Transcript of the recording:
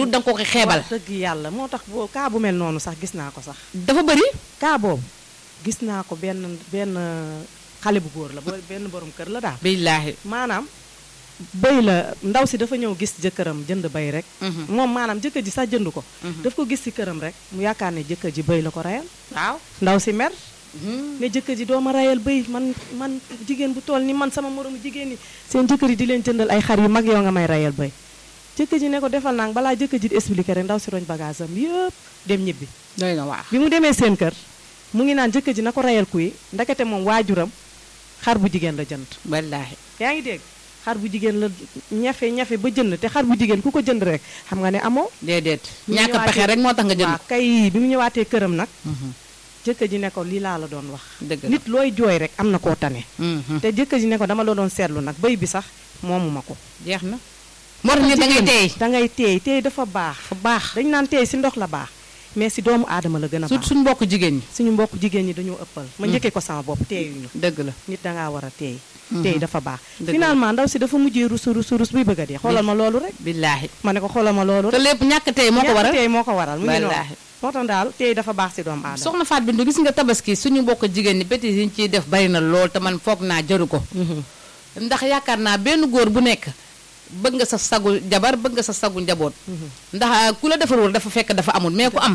lu da nga ko ko xeebal wax dëgg yàlla moo tax boo kaa bu mel noonu sax gis naa ko sax dafa bëri kaa boobu gis naa ko benn benn xale bu góor la bo- benn borom kër la daal billaahi maanaam bëy la ndaw si dafa ñëw gis jëkkëram jënd bëy rek Mhm. moom maanaam jëkkër ji sax jënd ko daf ko gis ci këram rek mu yaakaar ne jëkkër ji bëy la ko reyal waaw ndaw si mer ne jëkkër ji doo ma rayal bëy man man jigéen bu toll ni man sama moromu jigéen ñi seen jëkkër yi di leen jëndal ay xar yu mag yow nga may rayal bëy jëkkër ji ne ko defal naa balaa jëkkër ji di expliqué rek ndaw si roñ bagage am yëpp dem ñibbi doy na waaw bi mu demee seen kër mu ngi naan jëkkër ji na ko rayal kuy ndekete moom waajuram xar bu jigéen la jënd wallaahi yaa ngi dégg xar bu jigéen la ñafe ñafe ba jënd te xar bu jigéen ku ko jënd rek xam nga ne amoo déedéet bi mu ñàkk ñëwaatee- pexe rek moo tax nga jënd waaw kay bi mu ñëwaatee këram nag Mhm. jëkkër ji ne ko lii laa la doon wax dëgg la nit looy jooy rek am na koo tane Mhm. te jëkkër ji ne ko dama la doon seetlu nag bëy bi sax moomu ma ko jeex na moo tax nit da ngay teey da ngay teey teey dafa baax fa baax dañ naan teey si ndox la baax mais si doomu aadama la gën a su baax suñ mbokk jigéen ñi suñu mbokk jigéen ñi dañoo ëppal ma njëkkee ko sama bopp teeyuñu dëgg la nit dangaa war a teey teey dafa baax Dëgg la. finalement ndaw si dafa mujjee rusu rusu rus buy bëgg a dee xoolal ma loolu rek billaahi ma ne ko xoolal ma loolu te rek lépp ñàkk tey moo ko ñàkk waral teey moo ko waral mu ngi noonu Wallaahi. moo tax daal teey dafa baax si doomu aadama soxna Faat Bintu gis nga tabaski suñu mbokk jigéen ñi bêtises yi ñu ciy def bari na lool te man foog naa jaru ko Mhm. ndax yaakaar naa benn góor bu nekk bëgg nga sa sagu jabar bëgg nga sa sagu njaboot ndax ku la defarul dafa fekk dafa amul mais ku am